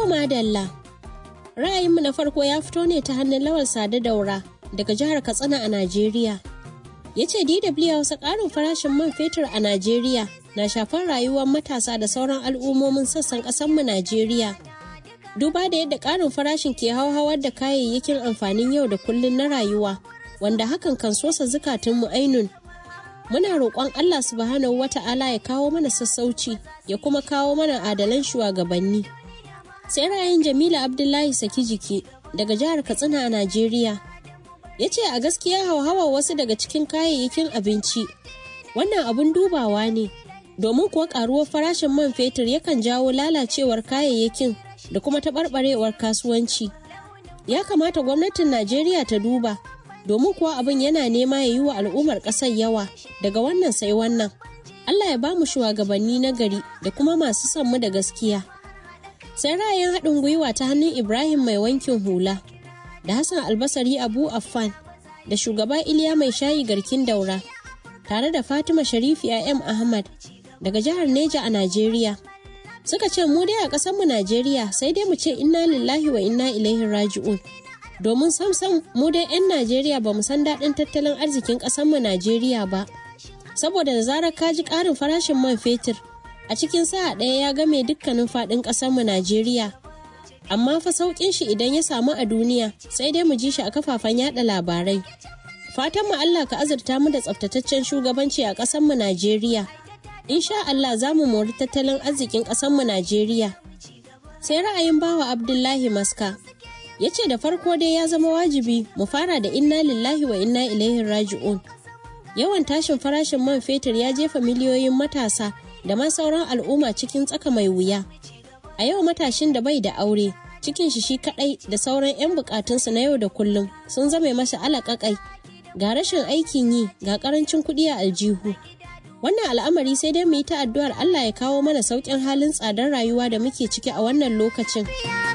To madalla. Ra'ayinmu na farko ya fito ne ta hannun Lawal Sade Daura daga jihar Katsina a Najeriya. Ya ce DW Hausa ƙarin farashin man fetur a Najeriya na shafar rayuwar matasa da sauran al'ummomin sassan ƙasarmu Najeriya. Duba da yadda ƙarin farashin ke hauhawar da kayayyakin amfanin yau da kullun na rayuwa, wanda hakan kan sosa zukatunmu ainun. Muna roƙon Allah subhanahu wata'ala ya kawo mana sassauci ya kuma kawo mana adalan shugabanni. sai ra'ayin jamila abdullahi saki jiki daga jihar katsina a najeriya ya ce a gaskiya hauhawa wasu daga cikin kayayyakin abinci wannan abun dubawa ne domin kuwa karuwar farashin man fetur yakan jawo lalacewar kayayyakin da kuma taɓarɓarewar kasuwanci ya kamata gwamnatin najeriya ta duba domin kuwa abin yana nema ya yi wa al'ummar ƙasar yawa daga wannan sai wannan allah ya ba mu shugabanni na gari da kuma masu son mu da gaskiya sai ra'ayin haɗin gwiwa ta hannun ibrahim mai wankin hula da hassan albasari abu affan da shugaba iliya mai shayi garkin daura tare da fatima sharifi m ahmad daga jihar neja a najeriya suka ce mu dai a ƙasarmu najeriya sai dai mu ce inna lillahi wa inna ilaihi raji'un domin samsam mu dai 'yan najeriya ba mu san daɗin tattalin arzikin ƙasarmu najeriya ba saboda da zarar ka ji ƙarin farashin man fetur a cikin sa'a ɗaya ya game dukkanin faɗin ƙasarmu Najeriya. Amma fa sauƙin shi idan ya samu a duniya sai dai mu ji shi a kafafen yada labarai. Fatan mu Allah ka azurta mu da tsaftataccen shugabanci a ƙasarmu Najeriya. Insha Allah za mu mori tattalin arzikin ƙasarmu Najeriya. Sai ra'ayin bawa Abdullahi Maska. Ya ce da farko dai ya zama wajibi mu fara da inna lillahi wa inna ilaihi raji'un. Yawan tashin farashin man fetur ya jefa miliyoyin matasa da ma sauran al'umma cikin tsaka mai wuya. A yau matashin da bai da aure, cikin shi shi kadai da sauran 'yan bukatunsa na yau da kullum sun zame masa alaƙaƙai. Ga rashin aikin yi, ga ƙarancin kuɗi a aljihu. Wannan al'amari sai dai mu yi ta addu'ar Allah ya kawo mana sauƙin halin tsadar rayuwa da muke ciki a wannan lokacin.